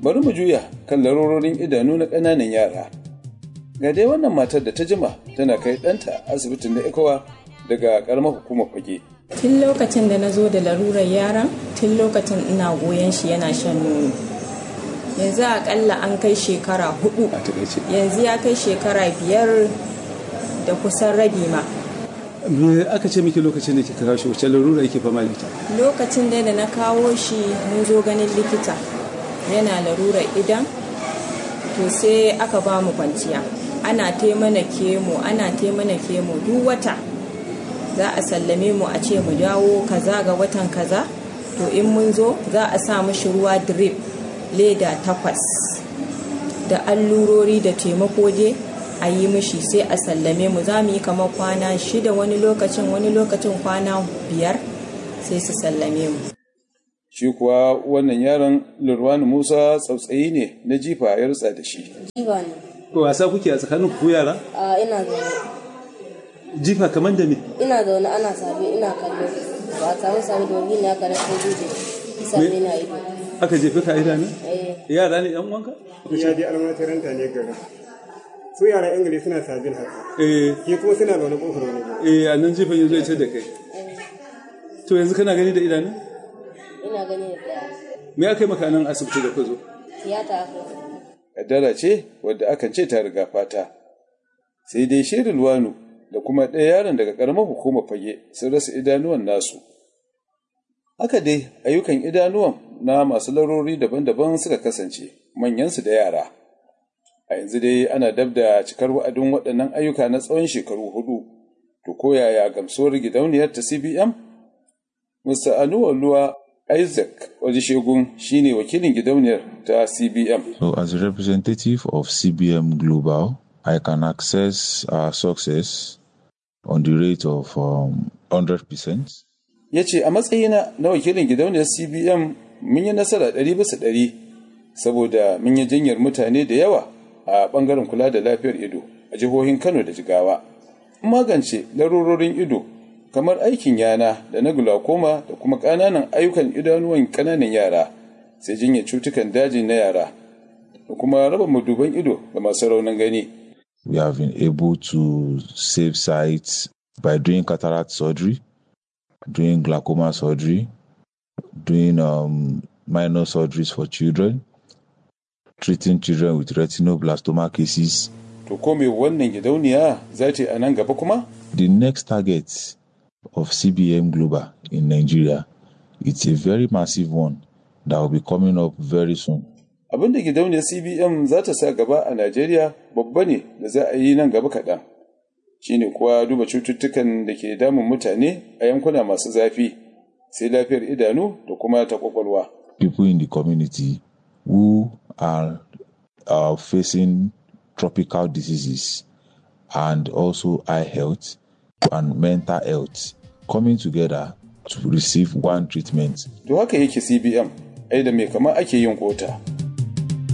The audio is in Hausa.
bari mu juya kan larurorin idanu na ƙananan yara ga dai wannan matar da ta jima tana kai ɗanta asibitin na ikowa daga ƙaramar hukumar fage tun lokacin da na zo da larurar yaran tun lokacin ina goyon shi yana shan nono yanzu akalla an kai shekara hudu yanzu ya kai shekara biyar da kusan rabi ma me aka ce miki lokacin da kika kawo shi wacce larura yake fama da ita lokacin da na kawo shi mun zo ganin likita yana larurar idan to sai aka ba mu kwanciya ana taimana kemo ana taimana kemo duk wata za a sallame mu a ce mu dawo kaza ga watan kaza to in mun zo za a sa mashi ruwa drip leda takwas da allurori da taimako je a yi mishi sai a sallame mu za mu yi kamar kwana shida wani lokacin wani lokacin kwana biyar sai su sallame mu shi kuwa wannan yaron lurwani musa tsautsayi ne na jifa ya rutsa da shi Jifa ne. ko wasa kuke a tsakanin ku yara A ina zaune. jifa kamar da me Ina zaune ana sabe ina kallo. Ba a samu sabe da wani ne aka rasa duje. Sabe na ido. aka jefe ka idanu Eh. yara ne yan uwanka ya je almatiranta ne garin su yara ingilishi suna sabin haka eh ke kuma suna zaune kofar wani gari eh a nan jifan yanzu ya ce da kai to yanzu kana gani da idanu Ina gani da daya. me aka yi maka nan asibiti da ka zo Tiyata aka yi. kaddara ce wadda akan ce ta riga fata sai dai shirin luwanu da kuma ɗaya yaron daga ƙaramar hukumar fage sun rasa idanuwan nasu haka dai ayyukan idanuwan na masu larori daban-daban suka kasance manyansu da yara a yanzu dai ana dab da cikar wa'adin waɗannan ayyuka na tsawon shekaru hudu to ko yaya gamsuwar gidauniyar ta cbm mr anuwa luwa isaac shegun shine wakilin gidauniyar ta cbm So, as a representative of CBM Global, I can access our success on the rate of um, 100%. ya ce a matsayina na wakilin gidauniyar cbm mun yi nasara ɗari bisa ɗari saboda mun yi jinyar mutane da yawa a ɓangaren kula da lafiyar ido a jihohin kano da jigawa magance larurorin ido kamar aikin yana da na glaucoma da kuma ƙananan ayyukan idanuwan ƙananan yara sai jinyar cutukan daji na yara da kuma raba maduban ido ga masu raunin gani We have been able to save sites by doing cataract surgery, doing glaucoma surgery, doing um, minor surgeries for children, treating children with retinoblastoma cases. to ko me wannan gidauniya za ta yi a nan gaba kuma The next target of CBM Global in Nigeria, it's a very massive one that will be coming up very soon. abin da gidauniyar cbm za ta sa gaba a najeriya babba ne da za a yi nan gaba kaɗan shine kuwa duba cututtukan da ke damun mutane a yankuna masu zafi sai lafiyar idanu da kuma ta kwakwalwa People in the community who are, are facing tropical diseases and also eye health and mental health coming together to receive one treatment to haka yake cbm ai da mai kama ake yin kota